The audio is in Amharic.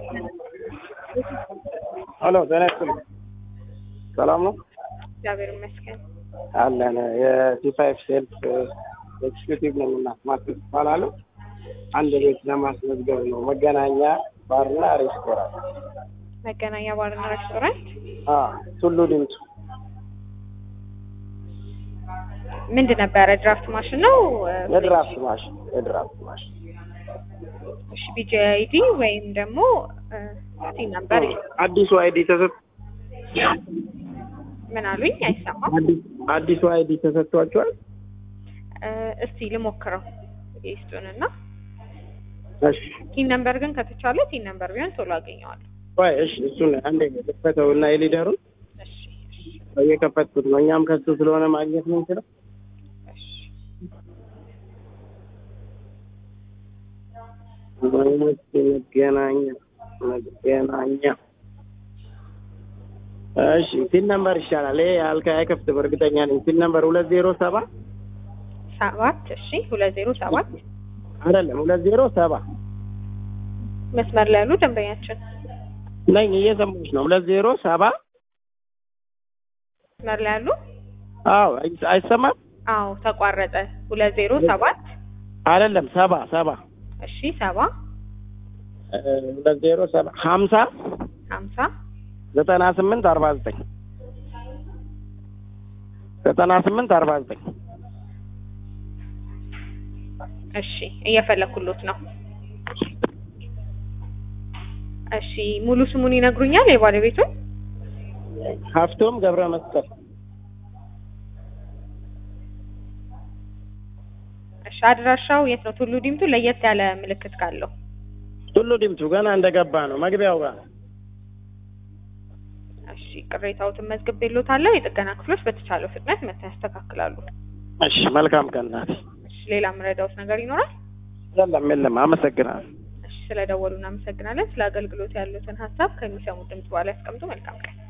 ሄሎ ጤና ይስጥልኝ። ሰላም ነው እግዚአብሔር ይመስገን። አለን። የሲ ፋይቭ ሴልፍ ኤክስኪዩቲቭ ነኝ እና ማስረፍ እባላለሁ። አንድ ቤት ለማስመዝገብ ነው። መገናኛ ባርና ሬስቶራንት መገናኛ ባርና ሬስቶራንት አ ቱሉ ዲምቱ ምንድን ነበረ? ድራፍት ማሽን ነው? የድራፍት ማሽን የድራፍት ማሽን እሺ፣ ቢጂ አይዲ ወይም ደግሞ ሲ ነበር። አዲሱ አይዲ ተሰጥ ምን አሉኝ? አይሰማም። አዲሱ አይዲ ተሰጥቷቸዋል። እ፣ እስቲ ልሞክረው ይስጡንና እሺ ቲን ነምበር ግን ከተቻለ ቲን ነምበር ቢሆን ቶሎ አገኘዋለሁ። ቆይ እሺ፣ እሱን አንዴ የከፈተው እና የሊደሩን እሺ እሺ እየከፈትኩት ነው። እኛም ከሱ ስለሆነ ማግኘት የምንችለው እሺ መገናኛ መገናኛ እሺ ቲን ነምበር ይሻላል። ይሄ አልካ አይከፍትም፣ እርግጠኛ ነኝ። ቲን ነምበር ሁለት ዜሮ ሰባ ሰባት እሺ ሁለት ዜሮ ሰባት አይደለም ሁለት ዜሮ ሰባ መስመር ላይ ያሉ ደንበኛችን ነኝ። እየሰማሁሽ ነው። ሁለት ዜሮ ሰባ መስመር ላይ ያሉ አዎ፣ አይ- አይሰማም። አዎ ተቋረጠ። ሁለት ዜሮ ሰባት አይደለም ሰባ ሰባ እሺ ሰባ እ፣ ሁለት ዜሮ ሰባ ሀምሳ ሀምሳ ዘጠና ስምንት አርባ ዘጠኝ ዘጠና ስምንት አርባ ዘጠኝ እሺ እየፈለኩሎት ነው። እሺ ሙሉ ስሙን ይነግሩኛል የባለቤቱን? ሀፍቶም ገብረ መስቀል እሺ አድራሻው የት ነው? ቱሉ ዲምቱ ለየት ያለ ምልክት ካለው ቱሉ ዲምቱ ገና እንደገባ ነው መግቢያው ጋር እሺ ቅሬታዎትን መዝግቤልዎታለሁ። የጥገና ክፍሎች በተቻለው ፍጥነት መጥተው ያስተካክላሉ። እሺ መልካም ቀን ናት እሺ ሌላ የምረዳዎት ነገር ይኖራል? የለም የለም አመሰግናለሁ እሺ ስለደወሉ እናመሰግናለን። ስለ አገልግሎት ያሉትን ሀሳብ ከሚሰሙት ድምጽ በኋላ ያስቀምጡ። መልካም ቀን